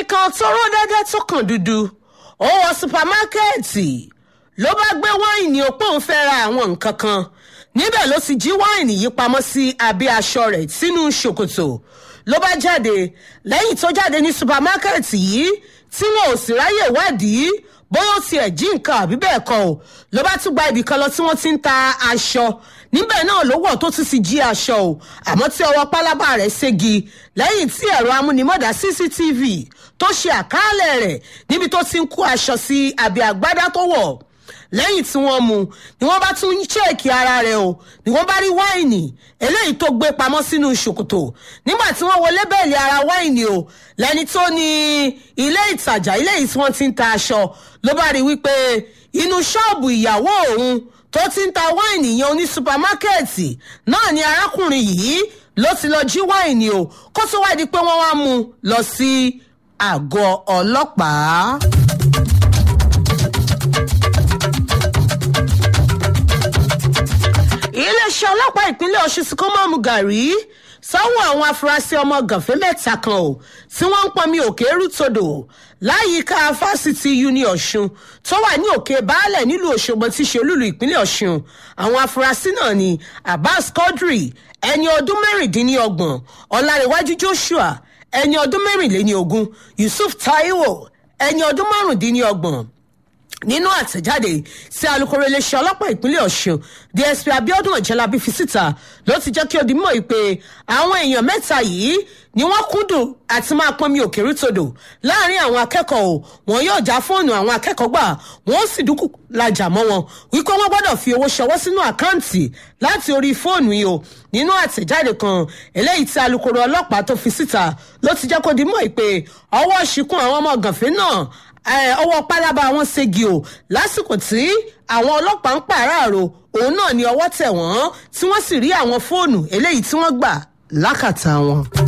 ọkùnrin kan tó ró dẹ́dẹ́ tó kàn dúdú ó wọ supamákẹ́ẹ̀tì ló bá gbé wáìnì òpó ń fẹ́ ra àwọn nǹkan kan níbẹ̀ ló ti jí wáìnì yìí pamọ́ sí abẹ́ aṣọ rẹ̀ sínú ṣòkòtò ló bá jáde lẹ́yìn tó jáde ní supamákẹ́ẹ̀tì yìí tí wọn ò sì ráyè wádìí bóyá ó tiẹ̀ jí nǹkan àbí bẹ́ẹ̀ kọ́ ò ló bá tún gba ibì kan lọ tí wọ́n ti ń ta aṣọ níbẹ̀ náà ló wọ̀ tó tún ti jí aṣọ o àmọ́ tí ọwọ́ pálábá rẹ̀ ségi lẹ́yìn tí ẹ̀rọ amúnimọ́dà cctv tó ṣe àkàálẹ̀ rẹ̀ níbi tó ti ń kó aṣọ sí abẹ́ àgbádá tó wọ̀ lẹ́yìn tí wọ́n mú ni wọ́n bá tún ṣéèkì ara rẹ̀ o ni wọ́n bá rí wáìnì eléyìí tó gbé pamọ́ sínú ṣòkòtò nígbà tí wọ́n wọlé bẹ́ẹ̀lì ara wáìnì o lẹ́ni tó ní ilé ìtajà ilé yìí tí wọ́n ti ń ta aṣọ ló bá rí wípé inú ṣọ́ọ̀bù ìyàwó òun tó ti ń ta wáìnì yẹn oní supamákẹ́ẹ̀tì náà ni arákùnrin yìí ló ti lọ jí wáìnì o kó tó wá di pé wọ́n wá mú un lọ sí àgọ́ ọlọ́pàá. iléeṣẹ́ ọlọ́pàá ìpínlẹ̀ ọ̀ṣun ti kó mọ́mú gàrí sáwọn àwọn afurasí ọmọ gànfẹ́ mẹ́ta kan o tí wọ́n ń pọnmi òkè rútodò láyìíká fásitì uni ọ̀ṣun tó wà ní òkè baálẹ̀ nílùú òṣogbo tí ṣe olúlu ìpínlẹ̀ ọ̀ṣun àwọn afurasí náà ni abbas quadri ẹni ọdún mẹ́rìndínlọ́gbọ̀n ọ̀làríwájú joshua ẹni ọdún mẹ́rìnléníogún yusuf taiwo ẹni ọdún márùndínlọ́gbọ̀n nínú àtẹ̀jáde sí alūkkóró iléeṣẹ́ ọlọ́pàá ìpínlẹ̀ ọ̀ṣun dsp abiodun ọ̀jẹ̀lábí fi síta ló ti jẹ́ kí ó di mọ́ ìpè àwọn èèyàn mẹ́ta yìí ni wọ́n kúndùn àti máa pọnmi òkèrú todò láàrin àwọn akẹ́kọ̀ọ́ wọn yóò já fóònù àwọn akẹ́kọ̀ọ́ gbà wọ́n sì dúkù lajà mọ́ wọn wípé wọ́n gbọ́dọ̀ fi owó ṣọwọ́ sínú àkáǹtì láti orí fóònù yìí o nínú àtẹ̀jáde kan eléyìí tí alūkkóró ọlọ́pàá tó fi síta ló ti jẹ́ kó di mọ́ ìpè ọwọ́ ṣìkún àwọn ọmọ gànfẹ́ náà ọwọ́ pálábá wọn ségi o lásìkò tí àwọn ọlọ́pàá ń pàráàrò òun náà ni ọwọ́ tẹ̀ wọ́n tí wọ́n sì rí àwọn fóònù eléyìí tí wọ́n gbà lákàtà wọn.